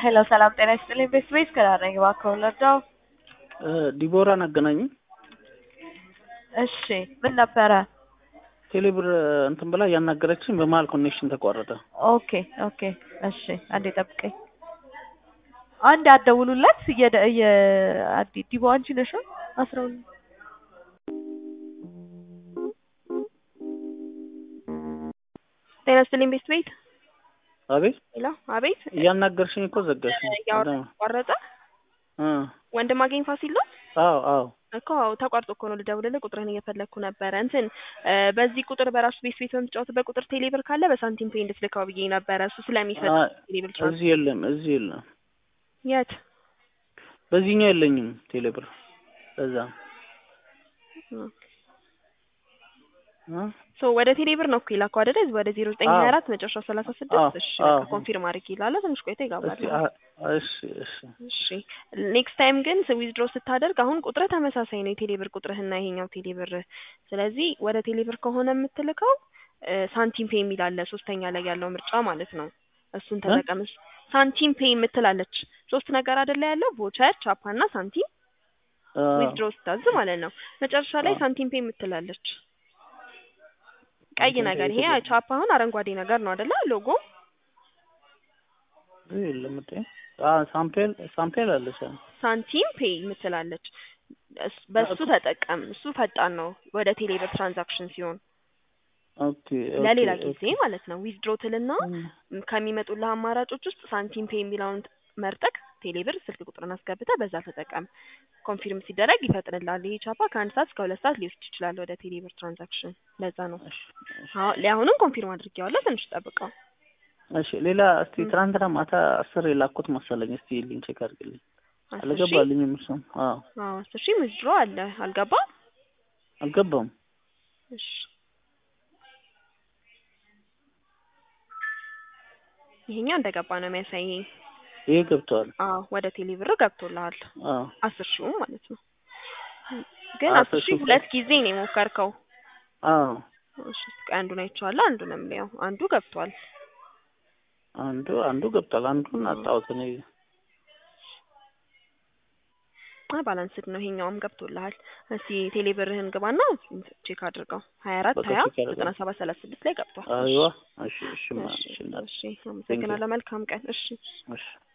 ሄሎ ሰላም ጤና ይስጥልኝ። ቤት ቤት ከዳረኝ እባክዎን ልርዳው? ዲቦራን አገናኝ። እሺ ምን ነበረ? ቴሌብር እንትን ብላ ያናገረችኝ በመሀል ኮኔክሽን ተቋረጠ። ኦኬ ኦኬ እሺ አንዴ ጠብቀኝ። አንድ አትደውሉለት እየደ እየ አዲ ዲቦ አንቺ ነሽ አስራ ሁለት ጤና ይስጥልኝ ቤት ቤት አቤት ሄሎ አቤት እያናገርሽኝ እኮ ዘጋሽ። እያወራ ተቋረጠ እ ወንድም አገኝ ፋሲል ነው አዎ አዎ እኮ አዎ ተቋርጦ እኮ ነው ልደውልልህ ቁጥርህን እየፈለግኩ ነበረ እንትን እ በዚህ ቁጥር በራሱ ቤት ቤት በምትጫወትበት ቁጥር ቴሌብር ካለ በሳንቲም ፔይ እንድትልካው ብዬ ነበረ እሱ ስለሚሰጥ አ- ቴሌብር ትራንስ እዚህ የለም እዚህ የለም። የት በዚህኛው የለኝም ቴሌብር ለዛ እ? ሶ ወደ ቴሌብር ነው እኮ የላከው አይደለ ወደ ዜሮ ዘጠኝ ሀያ አራት መጨረሻ ሰላሳ አዎ፣ ስድስት እሺ አዎ። በቃ ኮንፊርም አድርጊ ይላል ትንሽ ቆይቶ ይገባል እስኪ አ- እሺ እሺ እሺ ኔክስት ታይም ግን ዊዝድሮ ስታደርግ አሁን ቁጥርህ ተመሳሳይ ነው የቴሌብር ቁጥርህና ይሄኛው ቴሌብር ስለዚህ ወደ ቴሌብር ከሆነ የምትልከው እ ሳንቲም ፔይ የሚል አለ ሶስተኛ ላይ ያለው ምርጫ ማለት ነው እሱን ተጠቀም ሳንቲም ፔይ የምትላለች ሶስት ነገር አይደለ ያለው ቮቸር ቻፓ እና ሳንቲም አ፣ ዊዝድሮ ስታዝ ማለት ነው መጨረሻ ላይ አዎ። ሳንቲም ፔይ የምትላለች ቀይ ሳንቲም ነገር ፔይ ይሄ የምትል- ቻፓ አሁን አረንጓዴ ነገር ነው አይደለ ሎጎ እዚህ የለም እንዴ? አ ሳምፔል ሳምፔል አለች። አዎ። ሳንቲም ፔይ የምትላለች እስ- በሱ ተጠቀም እሱ ፈጣን ነው ወደ ቴሌብር ትራንዛክሽን ሲሆን ኦኬ ኦኬ፣ ለሌላ ኦኬ። ጊዜ ማለት ነው ዊዝድሮ ትልና እም፣ ከሚመጡልህ አማራጮች ውስጥ ሳንቲም ፔይ የሚለውን መርጠቅ ቴሌብር ስልክ ቁጥርን አስገብተህ በዛ ተጠቀም ኮንፊርም ሲደረግ ይፈጥንላል ይሄ ቻፓ ከአንድ ሰዓት እስከ ሁለት ሰዓት ሊወስድ ይችላል ወደ ቴሌብር ትራንዛክሽን ለዛ ነው እሺ፣ እሺ። አሁን ለአሁንም ኮንፊርም አድርጌዋለሁ ትንሽ ጠብቀው እሺ ሌላ እስቲ እም። ትናንትና ማታ አስር የላኩት መሰለኝ። እስቲ ልኝ ቼክ አድርግልኝ። አስር ሺህ አልገባልኝም። እሱም አዎ አዎ አስር ሺህ ዊዝድሮ አለ አልገባ አልገባም። እሺ ይሄኛው እንደገባ ነው የሚያሳየኝ ይሄ ገብተዋል። አዎ ወደ ቴሌብር ገብቶልሃል አዎ አስር ሺው ማለት ነው ግን አስር አስር ሺህ ሺህ ሁለት ጊዜ ነው የሞከርከው አዎ እሺ እስኪ አንዱን አይቼዋለሁ አንዱንም ያው አንዱ ገብቷል አንዱ አንዱ ገብቷል። አንዱን አጣሁት እኔ። አይ ባላንስድ ነው ይሄኛውም ገብቶልሃል እስኪ ቴሌብርህን ግባና ቼክ አድርገው ሀያ አራት በቃ ሀያ ቼክ አደርጋለሁ። ዘጠና ሰባት ሰላሳ ስድስት ላይ ገብቷል አይዋ እሺ እሺ ማ እሺ እሺ እናት እሺ አመሰግናለሁ መልካም ቀን እሺ እሺ